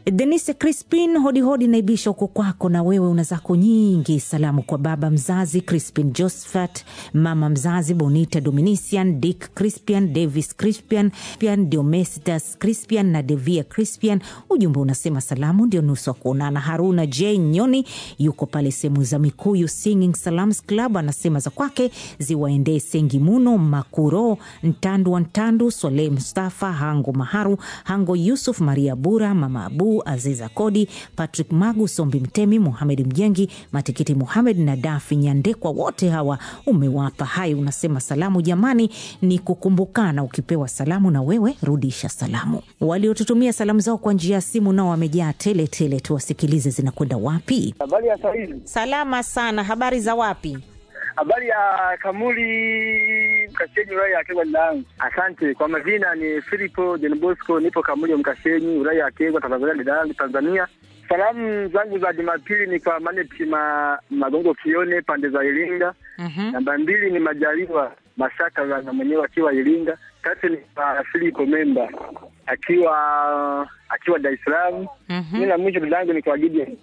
Denise Crispin, hodihodi naibisha huko kwako, na wewe una zako nyingi. Salamu kwa baba mzazi Crispin Josephat, mama mzazi Bonita Dominician, Dick Crispian, Davis Crispian, Pian Diomestas Crispian na Devia Crispian. Ujumbe unasema salamu ndio nusu wa kuonana. Haruna J Nyoni yuko pale sehemu za Mikuyu Singing Salams Club, anasema za kwake ziwaendee Sengi Muno Makuro Ntandu wa Ntandu, Swaleh Mustafa Hango Maharu Hango Yusuf Maria Bura Mama Abu Aziza Kodi Patrick Magu Sombi Mtemi Muhamed Mjengi Matikiti Muhamed na Dafi Nyandekwa, wote hawa umewapa hai. Unasema salamu jamani, ni kukumbukana. Ukipewa salamu na wewe rudisha salamu. Waliotutumia salamu zao kwa njia ya simu nao wamejaa tele tele, tuwasikilize zinakwenda wapi. Habari ya sahizi. Salama sana, habari za wapi? Habari ya Kamuli Mkashenyi, wilaya ya Kegwa langu. Asante kwa majina, ni Filipo John Bosco, nipo Kamuli Mkashenyi, wilaya ya Kegwa, Tanzania, Dar Tanzania. Salamu zangu za Jumapili ni kwa Maneti ma, Magongo Kione pande za Iringa. Mhm. Namba mbili ni Majaliwa Mashaka na mwenyewe akiwa Iringa. Tatu ni kwa Filipo Memba akiwa akiwa Dar es Salaam. Mhm. Mimi na mwisho dadangu ni kwa Gideon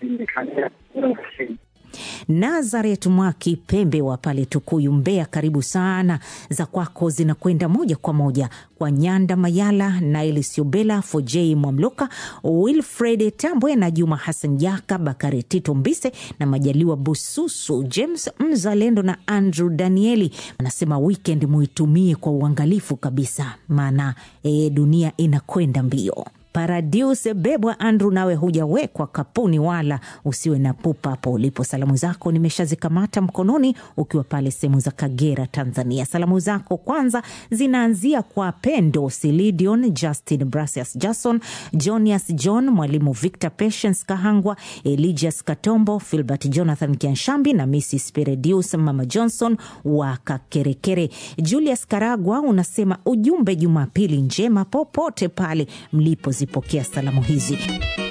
Nazaret Mwaki Pembe wa pale Tukuyu, Mbeya, karibu sana. Za kwako zinakwenda moja kwa moja kwa Nyanda Mayala, Nail Siobela, Fojei Mwamloka, Wilfred Tambwe na Juma Hassan Jaka, Bakari Tito Mbise na Majaliwa Bususu, James Mzalendo na Andrew Danieli. Anasema weekend muitumie kwa uangalifu kabisa, maana e, dunia inakwenda mbio. Paradius Bebwa Andrew, nawe hujawekwa kapuni wala usiwe na pupa hapo ulipo. Salamu zako nimeshazikamata mkononi, ukiwa pale sehemu za Kagera, Tanzania. Salamu zako kwanza zinaanzia kwa Pendo Silidion, Justin Brasius, Jason Jonias, John Mwalimu, Victor Patience Kahangwa, Eligius Katombo, Filbert Jonathan Kianshambi na Mrs Peredius, Mama Johnson wa Kakerekere. Julius Karagwa unasema ujumbe, Jumapili njema popote pale mlipozipokea salamu hizi.